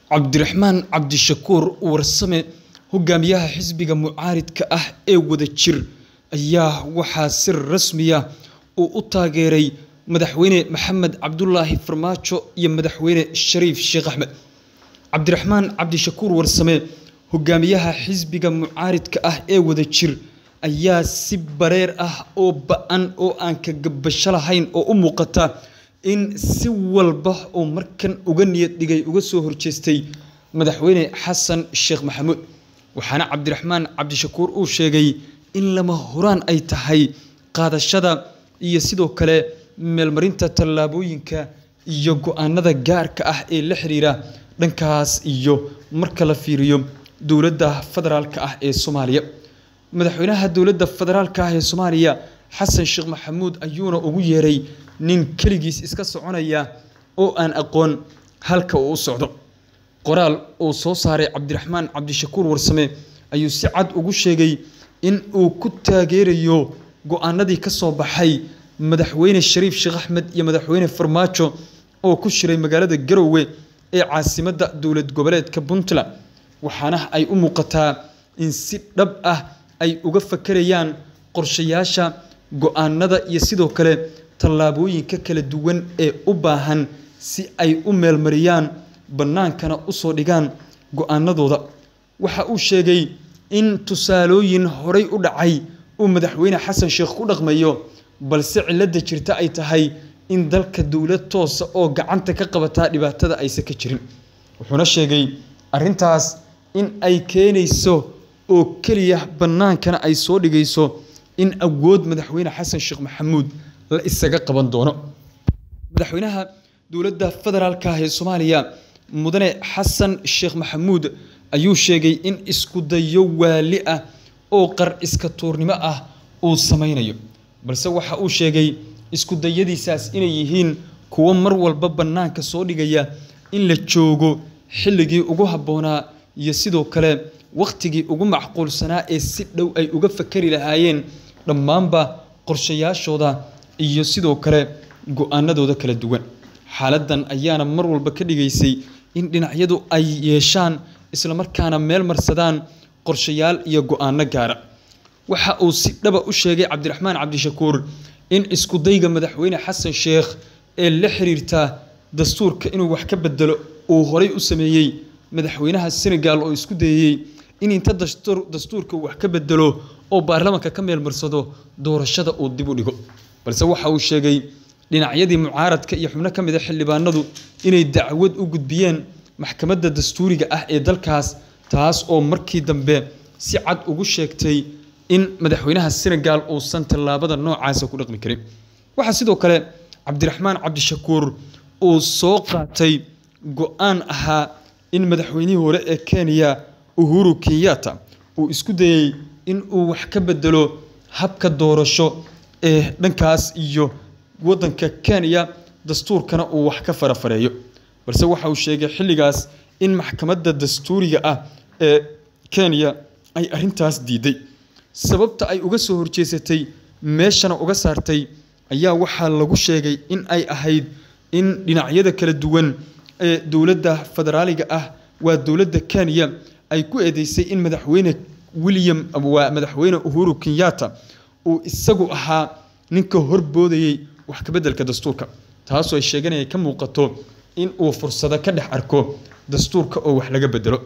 cabdiraxmaan cabdishakuur warsame hogaamiyaha xisbiga mucaaridka ah ee wadajir ayaa waxaa si rasmiya uu u taageeray madaxweyne maxamed cabdulaahi farmaajo iyo madaxweyne shariif sheekh axmed cabdiraxmaan cabdishakuur warsame hogaamiyaha xisbiga mucaaridka ah ee wadajir ayaa si bareer ah oo ba-an oo aan ka gabasho lahayn oo u muuqata in si walba uu markan uga niyad dhigay uga soo horjeestay madaxweyne xasan sheekh maxamuud waxaana cabdiraxmaan cabdishakuur uu sheegay in lama huraan ay tahay qaadashada iyo sidoo kale meelmarinta tallaabooyinka iyo go-aanada gaarka ah ee la xiriira dhankaas iyo marka la fiiriyo dowladda federaalka ah ee soomaaliya madaxweynaha dowladda federaalka ah ee soomaaliya xasan sheekh maxamuud ayuuna ugu yeeray nin keligiis iska soconaya oo aan aqoon halka uu u socdo qoraal uu soo saaray cabdiraxmaan cabdishakuur warsame ayuu si cad ugu sheegay in uu ku taageerayo go-aanadii ka soo baxay madaxweyne shariif sheekh axmed iyo madaxweyne farmaajo oo ku shiray magaalada garowe ee caasimadda dowlad goboleedka puntland waxaana ay u muuqataa in si dhab ah ay uga fakerayaan qorshayaasha go-aanada iyo sidoo kale tallaabooyinka kala duwan ee u baahan si ay u meelmariyaan bannaankana usoo dhigaan go-aanadooda waxa uu sheegay in tusaalooyin horay u dhacay uu madaxweyne xasan sheekh ku dhaqmayo balse cilada jirta ay tahay in dalka dowlad toosa oo gacanta ka qabataa dhibaatada aysan ka jirin wuxuuna sheegay arintaas in ay keenayso oo keliya bannaankana ay soo dhigayso in awood madaxweyne xasan sheekh maxamuud la isaga qaban doono madaxweynaha dowladda federaalka ah ee soomaaliya mudane xasan sheekh maxamuud ayuu sheegay in isku dayo waali ah oo qar iska tuurnimo ah uu samaynayo balse waxa uu sheegay isku dayadiisaas inay yihiin kuwo mar walba bannaanka soo dhigaya in la joogo xilligii ugu habboonaa iyo sidoo kale wakhtigii ugu macquulsanaa ee si dhow ay uga fakari lahaayeen dhammaanba qorshayaashooda iyo sidoo kale go-aanadooda kala duwan xaaladan ayaana mar walba ka dhigaysay in dhinacyadu ay yeeshaan islamarkaana meel marsadaan qorshayaal iyo go-aano gaara waxa uu si dhaba u sheegay cabdiraxmaan cabdishakuur in iskudayga madaxweyne xasan sheekh ee la xiriirta dastuurka inuu wax ka bedelo uu horay u sameeyey madaxweynaha senegal oo isku dayey in inta dastuurka uu wax ka bedelo oo baarlamaanka ka meelmarsado doorashada uu dib u dhigo balse waxa uu sheegay dhinacyadii mucaaradka iyo xubno ka mid a xildhibaanadu inay dacwad u gudbiyeen maxkamadda dastuuriga ah ee dalkaas taas oo markii dambe si cad ugu sheegtay in madaxweynaha senegal uusan tallaabada noocaasa ku dhaqmi karin waxaa sidoo kale cabdiraxmaan cabdishakuur uu soo qaatay go-aan ahaa in madaxweynihii hore ee kenya uhuru kenyatta uu isku dayey in uu wax ka bedelo habka doorasho ee dhankaas iyo waddanka kenya dastuurkana uu wax ka farafareeyo balse waxa uu sheegay xilligaas in maxkamadda dastuuriga ah ee kenya ay arintaas diiday sababta ay uga soo horjeesatay meeshana uga saartay ayaa waxaa lagu sheegay in ay ahayd in dhinacyada kala duwan ee dowladda federaaliga ah waa dowladda kenya ay ku eedeysay in madaxweyne william waa madaxweyne uhuru kenyatta uu isagu ahaa ninka horboodayey wax kabeddelka dastuurka taasoo ay sheeganaya ka muuqato in uu fursado ka dhex arko dastuurka oo wax laga bedelo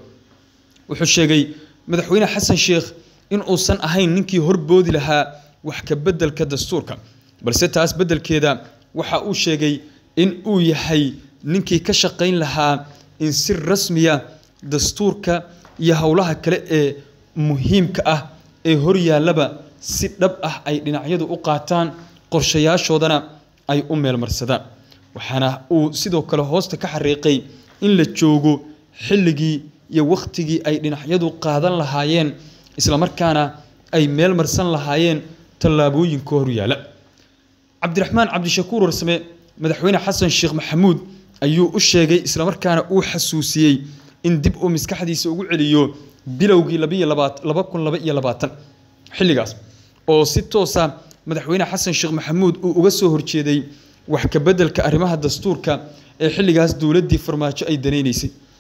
wuxuu sheegay madaxweyne xasan sheekh in uusan ahayn ninkii horboodi lahaa wax ka beddelka dastuurka balse taas beddelkeeda waxa uu sheegay in uu yahay ninkii ka shaqayn lahaa in si rasmiya dastuurka iyo howlaha kale ee muhiimka ah ee horyaallaba si dhab ah ay dhinacyadu u qaataan qorshayaashoodana ay u meelmarsadaan waxaana uu sidoo kale hoosta ka xariiqay in la joogo xilligii iyo wakhtigii ay dhinacyadu qaadan lahaayeen islamarkaana ay meel marsan lahaayeen tallaabooyinka horyaala cabdiraxmaan cabdishakuur warsame madaxweyne xasan sheekh maxamuud ayuu u sheegay islamarkaana uu xasuusiyey in dib uu maskaxdiisa ugu celiyo bilowgii laba kun laba iyo labaatan xilligaas oo si toosa madaxweyne xasan sheekh maxamuud uu uga soo horjeeday wax ka beddelka arrimaha dastuurka ee xilligaas dowladdii farmaajo ay danaynaysay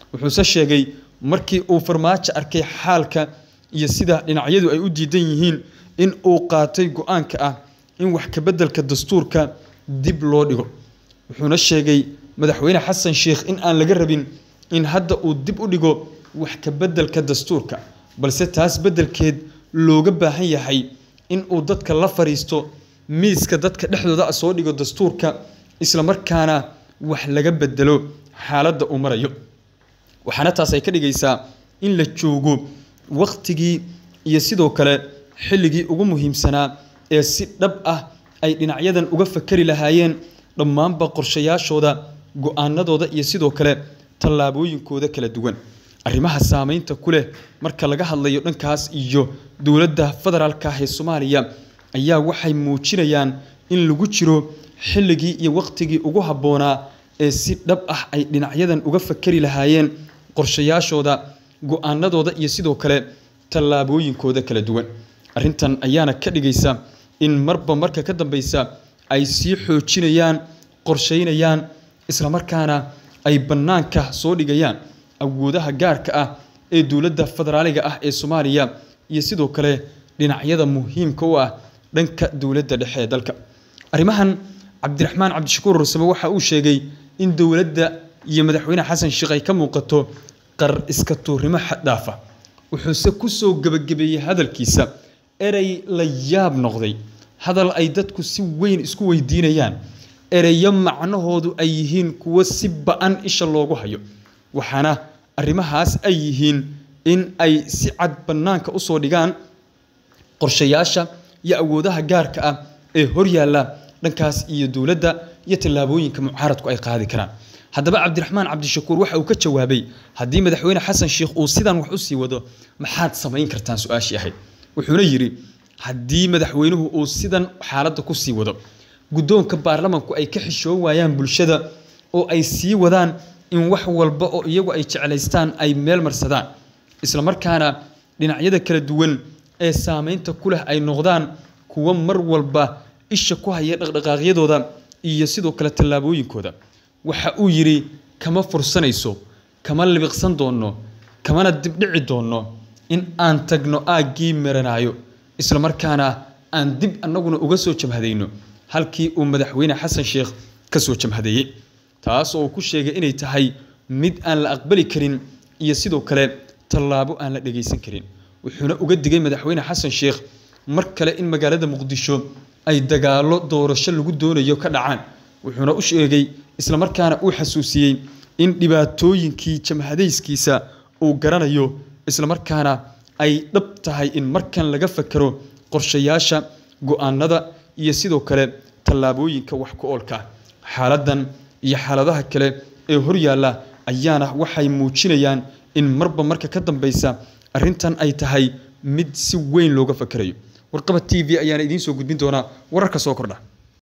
wuxuuse sheegay markii uu farmaajo arkay xaalka iyo sida dhinacyadu ay u diidan yihiin in uu qaatay go-aanka ah in wax kabeddelka dastuurka dib loo dhigo wuxuuna sheegay madaxweyne xasan sheikh in aan laga rabin in hadda uu dib u dhigo wax kabeddelka dastuurka balse taas beddelkeed looga baahan yahay in uu dadka la fariisto miiska dadka dhexdooda a soo dhigo dastuurka islamarkaana wax laga bedelo xaaladda uu marayo waxaana taas ay ka dhigaysaa in la joogo wakhtigii iyo sidoo kale xilligii ugu muhiimsanaa ee si dhab ah ay dhinacyadan uga fakari lahaayeen dhammaanba qorshayaashooda go-aanadooda iyo sidoo kale tallaabooyinkooda kala duwan arrimaha saameynta ku leh marka laga hadlayo dhankaas iyo dowladda federaalka ah ee soomaaliya ayaa waxay muujinayaan in lagu jiro xilligii iyo wakhtigii ugu habboonaa ee si dhab ah ay dhinacyadan uga fakari lahaayeen qorshayaashooda go-aanadooda iyo sidoo kale tallaabooyinkooda kala duwan arrintan ayaana ka dhigaysa in marba marka ka dambeysa ay sii xoojinayaan qorsheynayaan islamarkaana ay bannaanka soo dhigayaan awoodaha gaarka ah ee dowladda federaaliga ah ee soomaaliya iyo sidoo kale dhinacyada muhiimka u ah dhanka dowladda dhexe ee dalka arrimahan cabdiraxmaan cabdishakuur rursame waxa uu sheegay in dowladda iyo madaxweyne xasan sheekh ay ka muuqato qar iska tuurnimo xaddhaafa wuxuuse ku soo gebagabeeyey hadalkiisa erey la yaab noqday hadal ay dadku si weyn isku weydiinayaan ereyo macnahoodu ay yihiin kuwo si ba-an isha loogu hayo waxaana arrimahaas ay yihiin in ay si cad bannaanka usoo dhigaan qorshayaasha iyo awoodaha gaarka ah ee horyaalla dhankaas iyo dowladda iyo tallaabooyinka mucaaradku ay qaadi karaan haddaba cabdiraxmaan cabdishakuur waxa uu ka jawaabay haddii madaxweyne xasan sheikh uu sidan wax usii wado maxaad samayn kartaan su-aashii ahayd wuxuuna yidhi haddii madaxweynuhu uu sidan xaaladda kusii wado guddoonka baarlamanku ay ka xishoon waayaan bulshada oo ay sii wadaan in wax walba oo iyagu ay jeclaystaan ay meel marsadaan islamarkaana dhinacyada kala duwan ee saameynta ku leh ay noqdaan kuwo mar walba isha ku haya dhaqdhaqaaqyadooda iyo sidoo kale tallaabooyinkooda waxa uu yidhi kama fursanayso kama libiqsan doonno kamana dibdhici doonno in aan tagno aaggii meranaayo islamarkaana aan dib annaguna uga soo jamhadayno halkii uu madaxweyne xasan sheekh ka soo jamhadeeyey taas oo uu ku sheegay inay tahay mid aan la aqbali karin iyo sidoo kale tallaabo aan la dhegaysan karin wuxuuna uga digay madaxweyne xasan sheekh mar kale in magaalada muqdisho ay dagaallo doorasho lagu doonayo ka dhacaan wuxuuna u sheegay islamarkaana uu xasuusiyey in dhibaatooyinkii jamhadayskiisa uu garanayo islamarkaana ay dhab tahay in markan laga fakero qorshayaasha go-aanada iyo sidoo kale tallaabooyinka wax ku oolka xaaladan iyo xaaladaha kale ee horyaalla ayaana waxay muujinayaan in marba marka ka dambeysa arrintan ay tahay mid si weyn looga fakerayo warqaba t v ayaana idiin soo gudbin doonaa wararka soo kordha